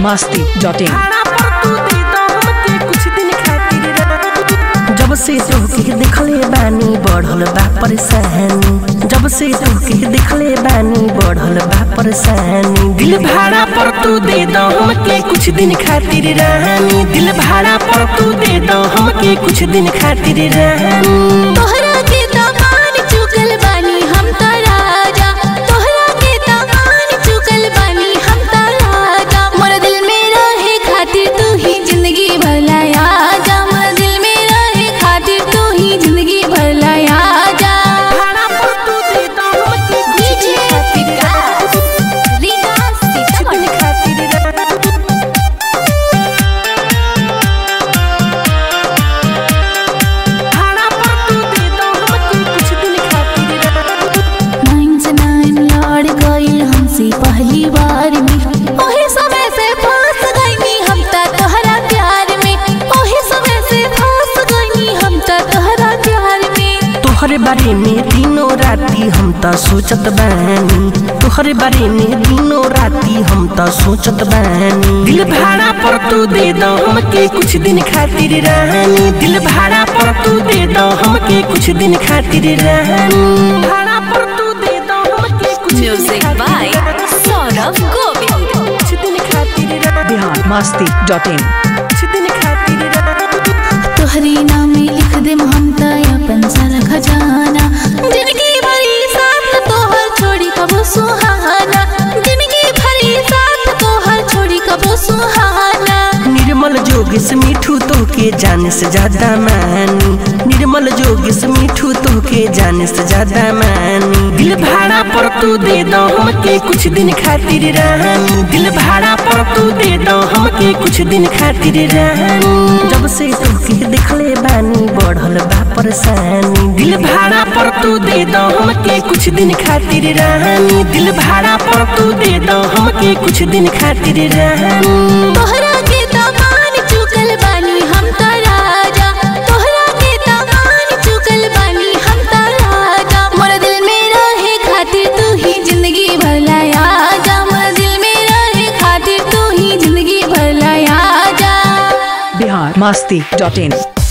Masti dot in भाड़ा पर तू दे दो हमके कुछ दिन खातिर रानी। जब से तोहके देखले बानी बढ़ल बा परेशानी जब से तोहके देखले बानी बढ़ल बा परेशानी दिल भाड़ा पर तू दे दो हमके कुछ दिन खातिर रानी दिल भाड़ा पर तू दे दो हमके कुछ दिन खातिर रानी तोहरा के दामान चुकल बानी हम त राजा तोहरा के दामान चुकल बानी हम त राजा मोर दिल में रहे खातिर तू ही जिंदगी भर लाया जा मोर दिल में रहे खातिर तू ही जिंदगी भर लाया जा भाड़ा पर तू दे दो हमके कुछ दिन खातिर रानी। कुछ दिन खातिर रानी। भाड़ा पर तू दे दो हमके कुछ दिन खातिर रानी। नाइन से नाइन लड़ गई हमसे पहली बार में ओहे समय से फंस गई हम त तोहरा प्यार में ओहे समय से फंस गई हम त तोहरा प्यार में तोहरे बारे में दिनों राती हम त सोचत बानी तोहरे बारे में दिनों राती हम त सोचत बानी दिल भाड़ा पर तू दे दो हमके कुछ दिन खातिर रानी दिल भाड़ा पर तू दे दो हमके कुछ दिन खातिर रानी भाड़ा पर तू दे दो हमके कुछ दिन म्यूजिक खातिर बाय रानी। सौरभ गोविल कुछ दिन खातिर रानी। बिहार मस्ती डॉट इन कुछ दिन खातिर रानी। तोहरी नाम में लिख दे हम त अपन सारा खजाना जिंदगी भरी साथ तोहर छोड़ी कबो सुहाना जिंदगी भरी साथ तोहर छोड़ी कबो सुहाना निर्मल जोगिस मिठू तो के जाने से ज्यादा मानी निर्मल जोगिस मिठू तो के जाने से ज्यादा मानी दिल भाड़ा पर तू दे दो हमके कुछ दिन खातिर रानी दिल भाड़ा पर तू दे दो हमके कुछ दिन खातिर रानी जब से तोके देखले बानी बढ़ल बा परेशानी दिल भाड़ा पर तू दे दो हमके कुछ दिन खातिर रानी दिल भाड़ा पर तू दे दो हमके कुछ दिन खातिर रानी तोहरा के दामान चुकल बानी हम त राजा तोहरा के दामान चुकल बानी हम त राजा मोर दिल में रहे खातिर तू ही जिंदगी भर लाया जा मोर दिल में रहे खातिर तू ही जिंदगी भर लाया जा बिहार मस्ती डॉट इन